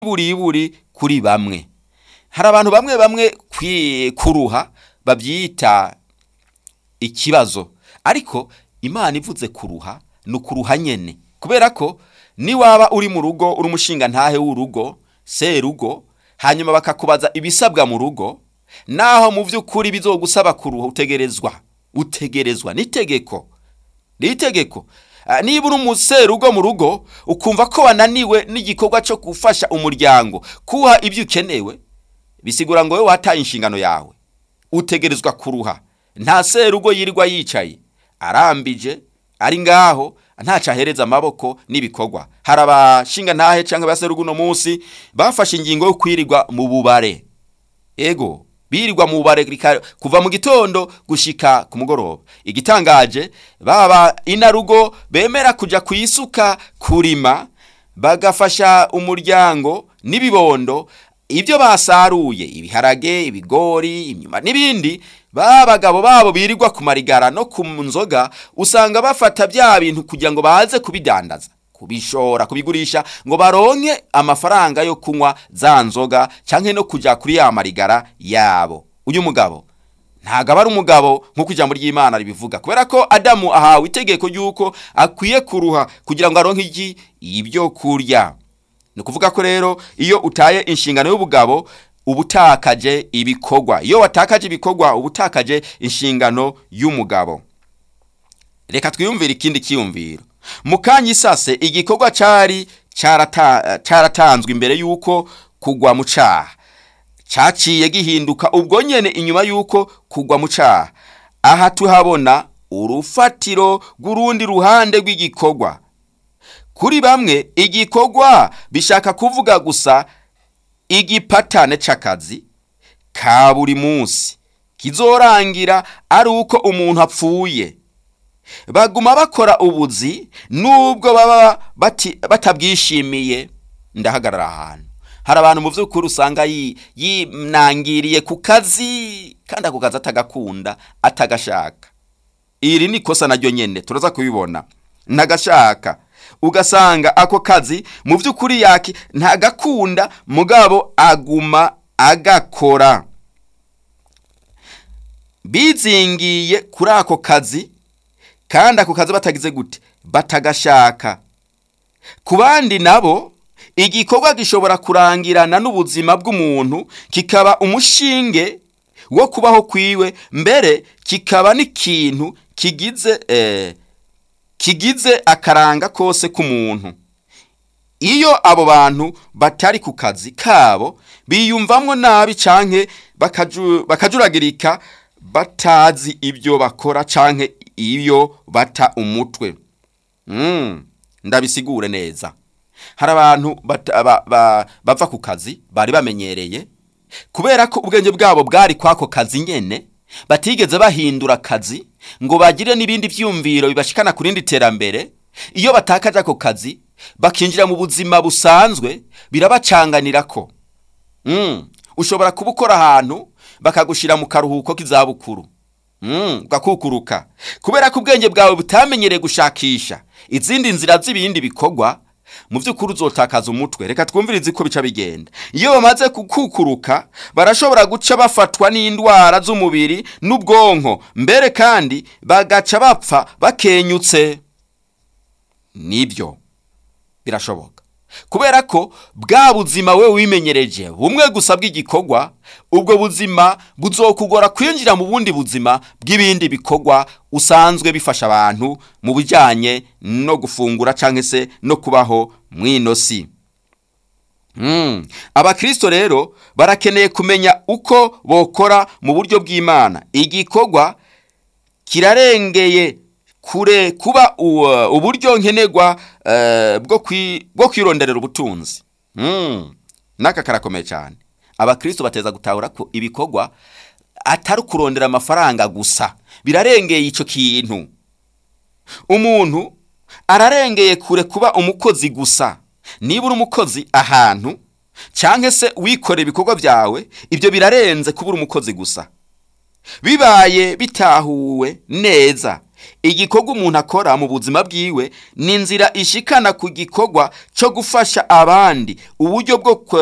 buriburi kuri bamwe hari abantu bamwe bamwe kwi- kuruha babyita ikibazo ariko imana ivuze kuruha ni ukuruha nyene kubera ko niwaba uri mu rugo uri umushinga ntahe w'urugo serugo hanyuma bakakubaza ibisabwa mu rugo naho mu by'ukuri bizogusaba kuruha utegerezwa utegerezwa n'itegeko n'itegeko Ah, niba uri umuserugo mu rugo ukumva ko wananiwe n'igikorwa cyo gufasha umuryango kuha ibyo ukenewe bisigura ngo wowe wataye inshingano yawe utegerezwa kuruha nta serugo yirirwa yicaye arambije ari ngaho ntaco ahereza amaboko n'ibikorwa hari abashinga ntahe canke abaserugo uno munsi bafashe ingingo yo kwirirwa mu bubare ego birirwa mu bubare rika- kuva mu gitondo gushika ku mugoroba igitangaje baba inarugo bemera kuja kwisuka kurima bagafasha umuryango n'ibibondo ibyo basaruye ibiharage ibigori imyuma n'ibindi ba bagabo babo birirwa ku marigara no ku nzoga usanga bafata bya bintu kugira ngo baze kubidandaza kubishora kubigurisha ngo baronke amafaranga yo kunywa za nzoga canke no kuja kuri ya marigara yabo uyu mugabo ntago aba ari umugabo nk'uko ijambo ry'imana ribivuga kubera ko adamu ahawe itegeko ry'uko akwiye kuruha kugira ngo aronke iki ibyo kurya ni ukuvuga ko rero iyo utaye inshingano y'ubugabo uba utakaje ibikorwa iyo watakaje ibikorwa uba utakaje inshingano y'umugabo reka twiyumvire ikindi kiyumviro mu kanya isase igikorwa cyari cyarata- cyaratanzwe imbere y'uko kugwa mu caha cyaciye gihinduka ubwo nyene inyuma y'uko kugwa mu caha aha tuhabona urufatiro rw'urundi ruhande rw'igikorwa kuri bamwe igikorwa bishaka kuvuga gusa igipatane c'akazi ka buri munsi kizorangira ari uko umuntu apfuye baguma bakora ubuzi nubwo baba bati- batabwishimiye ndahagarara ahantu hari abantu mu by'ukuri usanga yi- yinangiriye ku kazi kandi ako kazi atagakunda atagashaka iri ni ikosa naryo nyene turaza kubibona ntagashaka ugasanga ako kazi mu by'ukuri yaki ntagakunda mugabo aguma agakora bizingiye kuri ako kazi kandi ako kazi batagize gute batagashaka ku bandi nabo igikorwa gishobora kurangirana n'ubuzima bw'umuntu kikaba umushinge wo kubaho kwiwe mbere kikaba n'ikintu kigize eh, kigize akaranga kose k'umuntu iyo abo bantu batari ku kazi kabo biyumvamwo nabi canke bakaju- bakajuragirika batazi ibyo bakora canke iyo bata umutwe mm, ndabisigure neza hari abantu bata- ba- ba- bava ku kazi bari bamenyereye kubera ko ubwenge bwabo bwari kwako kazi nyene batigeze bahindura akazi ngo bagire n'ibindi vyumviro bibashikana ku rindi terambere iyo batakaje ako kazi bakinjira mu buzima busanzwe birabacanganirako mm. ushobora kuba ukora ahantu bakagushira mu karuhuko k'izabukuru mm. ugakukuruka kubera ko ubwenge bwawe butamenyereye gushakisha izindi nzira z'ibindi bikorwa mu by'ukuri uzotakaza umutwe reka twumvirize ko bica bigenda iyo bamaze kukukuruka barashobora guca bafatwa n'indwara z'umubiri n'ubwonko mbere kandi bagaca bapfa bakenyutse nibyo birashoboka kubera ko bwa buzima we wimenyereje bumwe gusa bw'igikorwa ubwo buzima buzokugora kwinjira mu bundi buzima bw'ibindi bikorwa usanzwe bifasha abantu mu bijyanye no gufungura cyangwa se no kubaho mu ino si Mm. abakristo rero barakeneye kumenya uko bokora mu buryo bw'imana igikorwa kirarengeye kure kuba u- uburyo nkenerwa eh, bwo kwi- bwo kwironderera ubutunzi Mm. n'aka karakomeye cyane abakristo bateza gutahura ko ibikorwa atari kurondera amafaranga gusa birarengeye icyo kintu umuntu ararengeye kure kuba umukozi gusa niba uri umukozi ahantu cyangwa se wikorera ibikorwa byawe ibyo birarenze kuba uri umukozi gusa bibaye bitahuwe neza igikorwa umuntu akora mu buzima bwiwe ni inzira ishikana ku gikorwa cyo gufasha abandi uburyo bwo